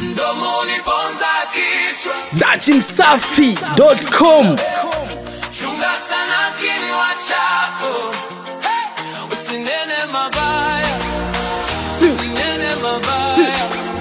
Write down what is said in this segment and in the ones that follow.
mdomo uniponza kichwa dachimsafi.com chunga sana kinywa chako usinene mabaya usinene mabaya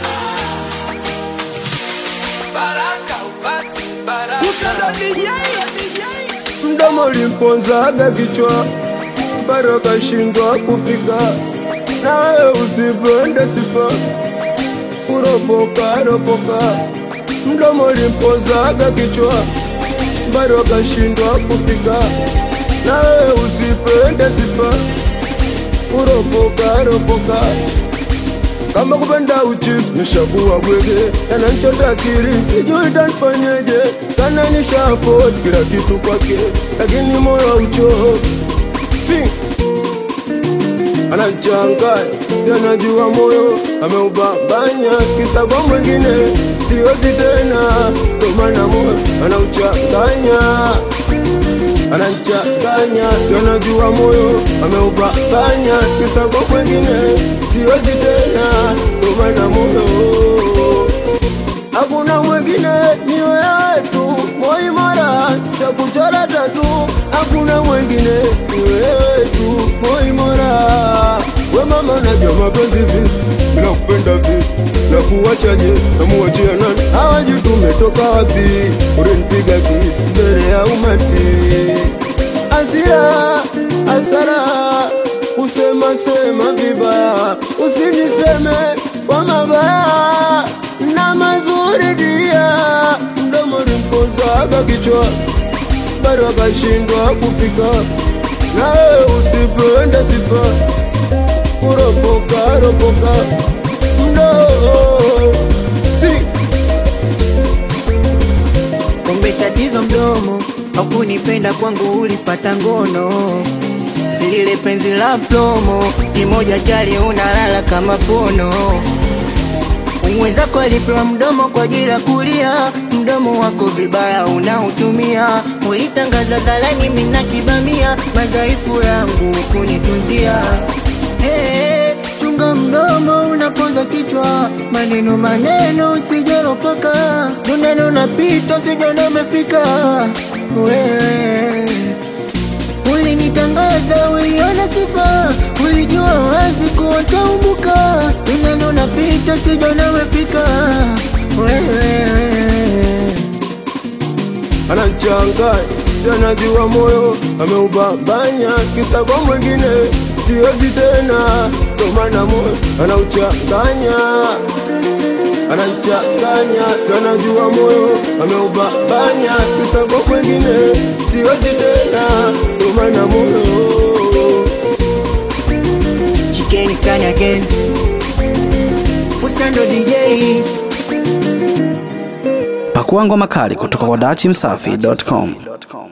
baraka upati baraka mdomo ulimponzaga kichwa bado kashindwa kufika nawe usipende sifa kuropoka ropoka mdomo ulimponzaga kichwa bado kashindwa kufika nawe usipende sifa kuropoka ropoka kama kupenda uchi nishakuwa bwege yananchota akili sijui tanfanyeje sana nishafot kila kitu kwake lakini moyo ucho si anachanganya si anajua moyo ameubambanya kisa kwa mwingine siwezi tena tomana moyo anauchanganya anachanganya si anajua moyo ameubanganya kisa kwa mwingine siwezi tena tomana moyo hakuna mwingine ni wewe tu moimora cha kuchora tatu hakuna mwingine ni wewe tu moimora we mama unajua mapenzi vipi bila kupenda vipi na kuwachaje namuachia nani hawaji tumetoka wapi ulinipiga kisi mbele ya umati asira asara kusema sema vibaya usiniseme kwa mabaya na mazuri dia mdomo limpozaga kichwa bado akashindwa kufika nawe usipende sifa kuropoka ropoka mdo si Kumbe tatizo mdomo, hakunipenda kwangu, ulipata ngono. Lile penzi la plomo, kimoja chali unalala kama pono. Mwenzako alipewa mdomo kwa ajili ya kulia, mdomo wako vibaya unautumia. Ulitangaza zalani, mina kibamia, madhaifu yangu kunitunzia. Hey, chunga mdomo unapoza kichwa, maneno maneno usijoropoka, duneno unapita usijana umefika wewe Ulinitangaza, uliona sifa, ulijua wazi kuwa taumbuka. Duneno unapita usijana umefika wewe anachanganya si anajua moyo ameubambanya kisa kwa mwingine siwezi tena tomana moyo anauchanganya anachanganya si anajua moyo ameubambanya kisa kwa mwingine siwezi tena tomana moyo Chicken can again Usando DJ pakuangwa makali kutoka kwa dachimsafi.com